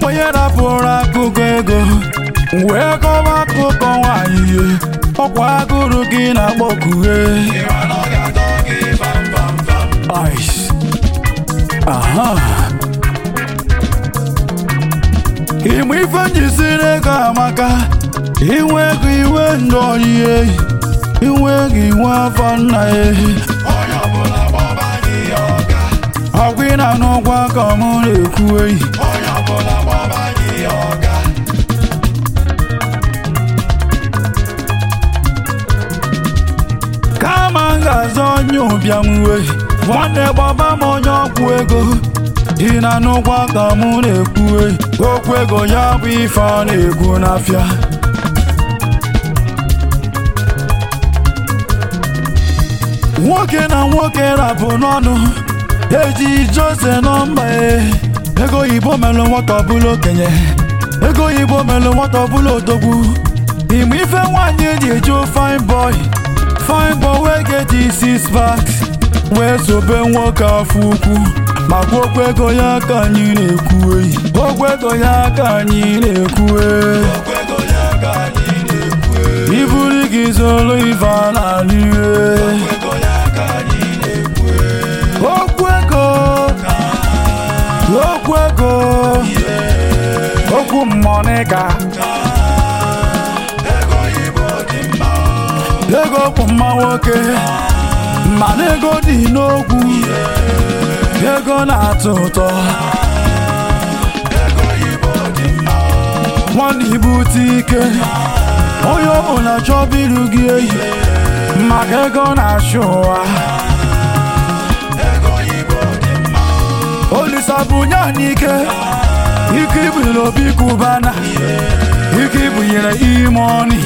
onye rapụrụ akụkọ ego wee kọwa akụkọ nwanyị ihe ọkwa agụrụ gị na-akpọkughe Ice. aha ịmụ ife njisiri ego amaka inwe ego iwe ndụ oyiye inwe ego inwe afọ nna ehi ọgwụ ị na n'ụgwọ aka m na-ekwu eyi kama m ga-azọ onye ụbịam wee nwanne gbaba m onye ọgwụ ego dị na n'ụgwọ aka m na-ekwu eyi okwu ego ya bụ ife ọ na-ekwu n'afịa nwoke na nwoke rapụ n'ọnụ eji jose nọmba e ego oyibo melụ nwata ọbụla okenye ego oyibo melụ nwata ọbụla odogwu ime ife nwaanyị eji eju fine boy fine boy wee get six packs wee sobe nwoke afọ ukwu maka okwu ego ya ka anyị na-ekwu eyi okwu ego ya ka anyị na-ekwu eyi iburu gị zoro ife a na-alụ ihe okwu ego okwu ego okwu mmọnịka ego bụ mma nwoke mana ego dị n'okwu ego na-atọ ụtọ nwanne ibute ike onye ọbụla chọba iru gị eyi maka ego na-achụ ụwa olisa bunye anyị ike ike ibunyere obi kubana ike ibunyere ime ọnị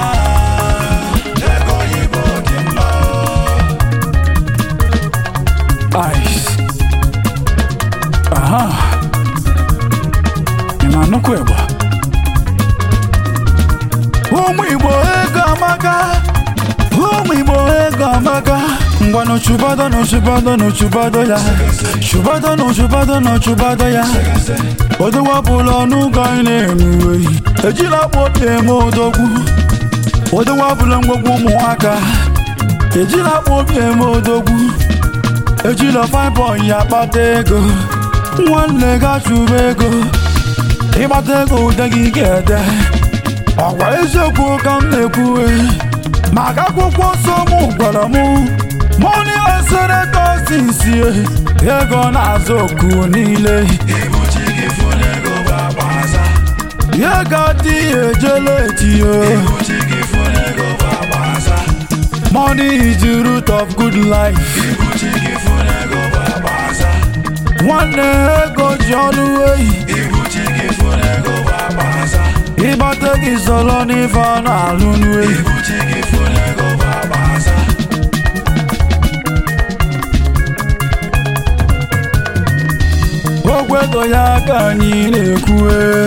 Ice. aha ị na-anụkwa ịgba ụmụ igbo ego amaka ụmụ igbo ego amaka ngwanụ chụbado na chụbado na chụbado ya chụbado na chụbado na chụbado ya odowapụla ọnụụgọ anyị na-eme oyi ejila kpopi eme odogwu odowapụla ngwogwu ụmụaka ejila kpopi eme odogwu ejila fibon ya kpata ego nwanne ga chụba ego ịgbata ego ude gị ga-ede ọgwa eziokwu ka m na-ekwu maka akwụkwọ nsọ m gwara m mọni eseretọsisi ego na-azụ oku niile ya ga-adị ejele etinye money is the root of good life nwanne ego ji ọnụ eyi ịgbata gị sọrọ n'ife a na-alụ n'eyi okwu ego ya ka anyị na-ekwu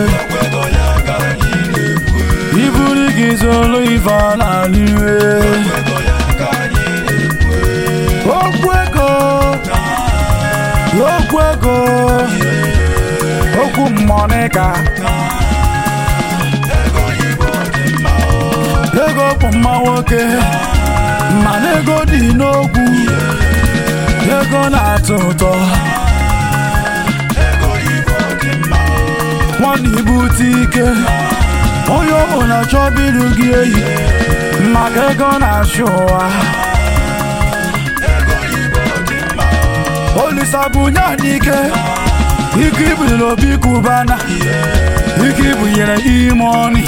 iburu gị sọrọ ife a na-alụ okwu ego okwu ego okwu mmọnịka ego bụ mma nwoke mana ego dị n'okwu ego na-atọ ụtọ nwanne ibute ike onye ọbụla chọba iru gị eyi maka ego na-achụ ụwa olisa bunye anyị ike ike ibunyere obi kubana ike ibunyere ime ọnị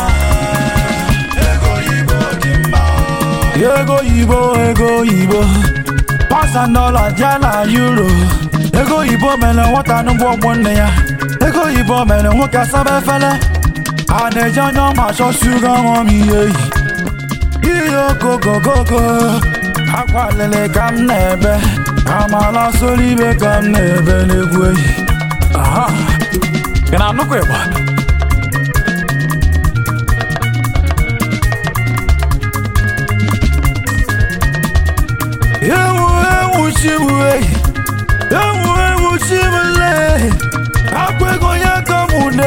ego oyibo ego oyibo pasa dọla ja na euro ego oyibo mere nwata n'ụgbọ ọgbọ nne ya ego oyibo mere nwoke asaba efele a na-eji anya ọma achọ shuga ọm ihe ihe okokokoko akwa lele ka m na-ebe amala soro ibe ka m na-ebe n'egwu eyi aha ị na-anụkwa ịgba ewu ewu chibu eyi ewu ewu chibule akwa ego ya ka mụ na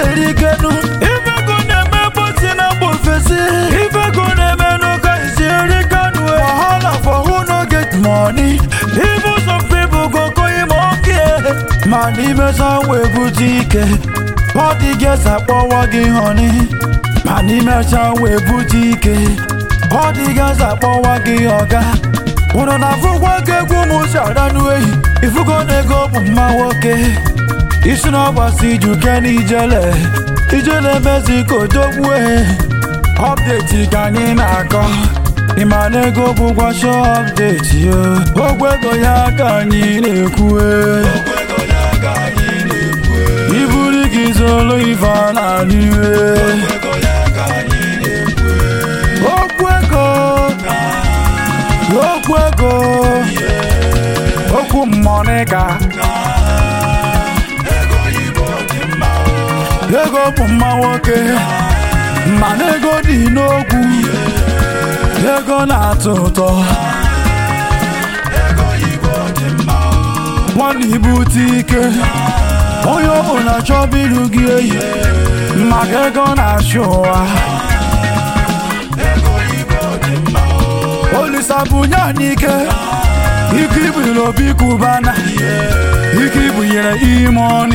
siri ikenu ifego na-eme bosi na mba ofesi ifego na-eme n'ụka isiri kanu wahala for who no get money even some people go call him okay ma n'imesa wee bute ike ọ dị ges akpọwa gị họni ma n'imecha wee bute ike ọ dị gas akpọwa gị ọga unu na-afụkwa ka egwu m si ara n'ehi ifugo na ego bụ mma nwoke isi n'ọgbasi juke n'ijele ijele mezi ka odogbue ọpdeti ka anyị na-akọ ịma na ego bụkwa shọ ọpdeti yo ogwe ego ya ka anyị na-ekwue iburu gị zoro ife a na-anụ iwe okwu ego okwu ego okwu mmọnịka ego bụ mma nwoke mana ego dị n'okwu ego na-atọ ụtọ nwanne ibute ike onye ọbụla chọba iru gị eyi maka ego na-achị ụwa olisa bunye anyị ike ike ibiri obi kubana ike ibunyere ime ọnị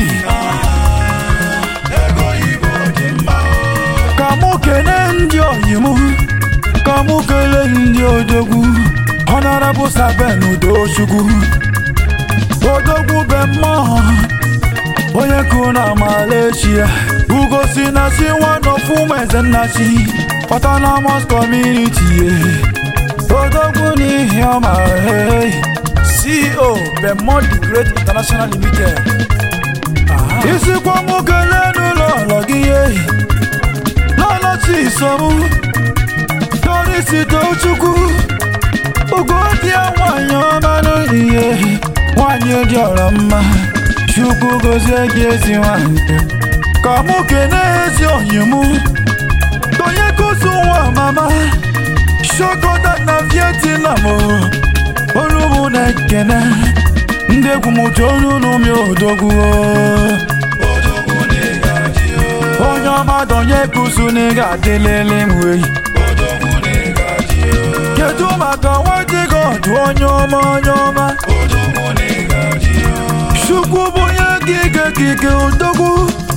ka mụ kelee ndị oyi m ka mụ kelee ndị odogwu honorable saben udochukwu odogwu be mmụọ onye kụ na malaysia ugosi na si one of ụmụ eze nnachi autonomous community odogwu n'ihi ọma hey. ceo bemod the great international limited isikwa mụ kelee n'ụlọ ụlọ gị ehi lọlọchi isomu dorisi tochukwu ugodịa nwanyị ọma n'ihe nwanyị dị ọrọ mma chukwu gozie gị ezi nwanyị ka mụ kelee ezi onyi mụ onye kuzu nwa mama shokoda na vietnam olu mụ na-ekene ndị egwu m ji olu n'ụmị odogwu onye ọma donye kuzu na ị ga-adịlele m wei kedu maka nwadị gị ọdụ onye ọma onye ọma chukwu bụ onye gị ike kike odogwu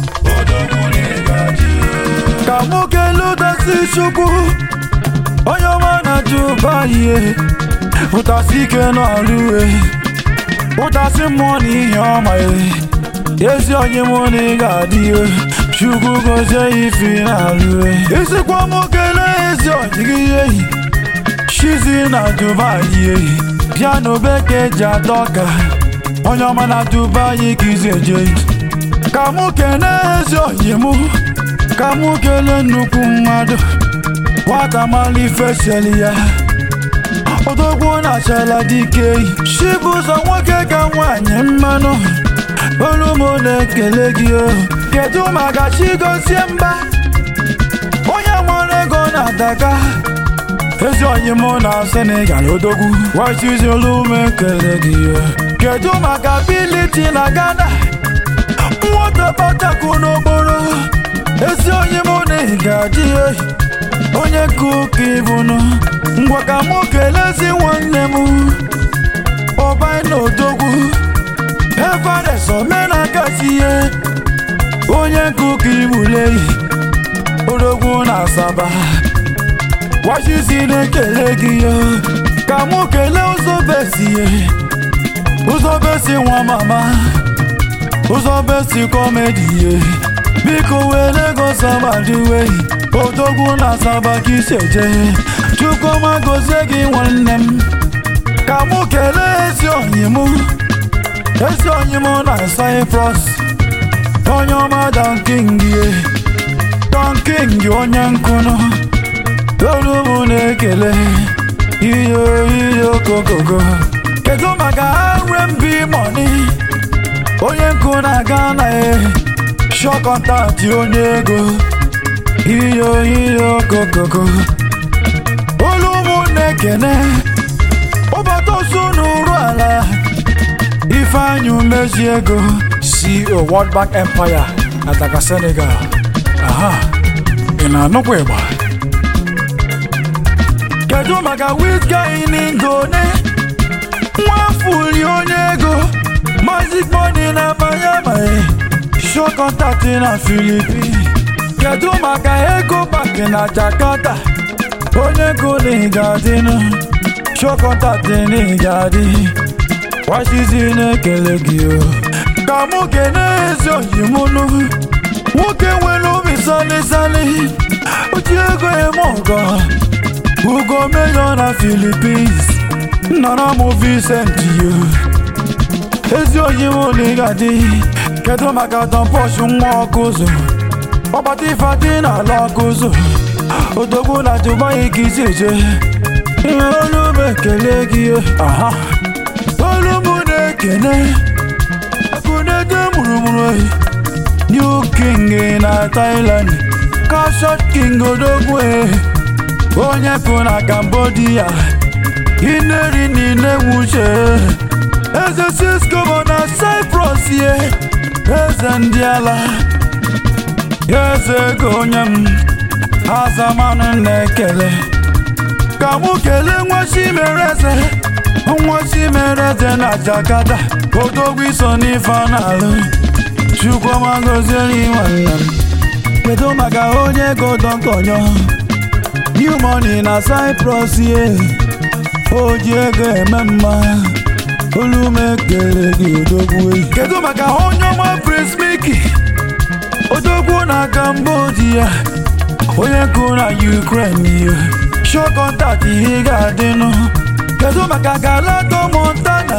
ka mụ kelee ụdasi chukwu onye ọma na dubai ụtasị ike n'ọrụ e ụtasị mmụọ na ihe ọma e ezi onye mụ na ị ga-adị e chukwu gozie ifi na-alụ e isikwa mụ kelee ezi onye gị ehi chizi na dubai ehi piano bekee ji adọka onye ọma na dubai ka izi eje ka mụ kelee ezi onye mụ ka mụ kelee nnukwu mmadụ nwata mala ifeseli ya odogwu na-achala dike chibụzọ nwoke ka nwanyị mmanụ olu m na-ekele gị o kedu maka chigozie mba onye nwere ego na-adaka ezi onye mụ na senegal odogwu wachizi olu m ekele gị o kedu maka biliti na ghana nwata batakwu n'okporo ezi onye mụ na ị ga-adị ehi onye ka ụka ịbụnụ ngwa ka mụ kelezi nwanne m ọbai na odogwu evanes omenakasi ihe onye ka ụka ibulei odogwu na asaba wachizi na-ekele gị ya ka mụ kelee ụzọ besie ụzọ besi nwa mama ụzọ besi kọmedi ye biko were ego sabaduwehi odogwu na asaba ka iseje chukwuma gozie gị nwanne m ka mụ kelee ezi onyi m ezi onyi m na cyprus onye ọma donking ye donking onye nkụnụ olu m na-ekele iyo iyo kokogo kedu maka rmb money onye nkụ na-aga na e shọ kọntaktị onye ego iyo iyo kokoko olu ụmụ na-ekene ụbọtụ osu n'uru ala ifeanyị umezi ego CEO World Bank Empire ataka senegal aha ị na-anụkwa ịgba kedu maka wizkid n'indone nwafuli onye ego mazik moni na miami show contact na filipin kedu maka ego bank na jakarta onye ego n'ịgadịnụ show contact n'ịgadị washizi na-ekele gị o ka mụ kene ezi oyimunu nwoke nwere obi salisali oji ego eme ọgọ ugo meyo na filipins nọrọ m Vincent yo ezi oyibo na ịgadị kedu maka tọmpọsh nwa ọkụzụ ọgbata ifeadị n'ala ọkụzụ odogwu na Dubai ka isi eje ihe olu m ekele gị aha olu m na-ekene ekunede mụrụmụrụ oyi new king na Thailand Kashot king odogwu onye pụ na Cambodia ineri niile nwuche eze Cisco bụ na Cyprus ye eze ndị ala eze ego onye m azamanụ na-ekele ka mụ kelee nwa chimereze nwa chimereze na Jakarta odogwu iso n'ife n'alụ chukwuma gozieri nwanne m kedu maka onye ego dọkọnyọ new money na Cyprus ye o ji ego eme mma olu m ekele gị odogwu eyi kedu maka onye ọma Prince Mickey odogwu na Cambodia onye kụ na Ukraine ya show contact ihe ga-adịnụ kedu maka Galato Montana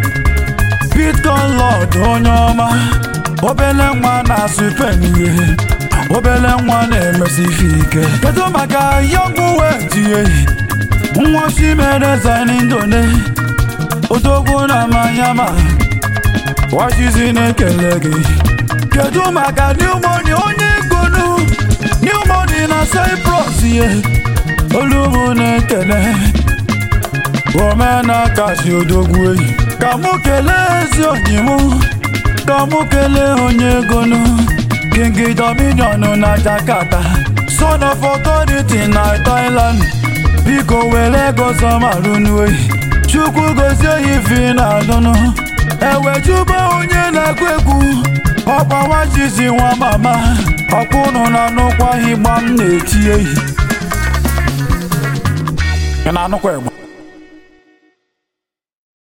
Bitcoin Lord onye ọma obele nwa na-asụ pen ihe obele nwa na-emesi ife ike kedu maka Young Wet ehi nwa chimereze n'indone odogwu na manyama wachizi na-ekele gị kedu maka new money onye gonu new money na Cyprus ye olumu na-ekele omena kasi odogwu eyi ka mụ kelee ezi onyi mụ ka mụ kelee onye gonu King Dominion na Jakarta son of authority na Thailand biko were ego sọmarụnuoyi chukwu gozie ya ife na adụnụ ewejuba onye na-ekwu egwu ọkwa nwajizi nwa mama ọkwụnụ na anụkwa igba m na-eti ehi ị na-anụkwa ịgba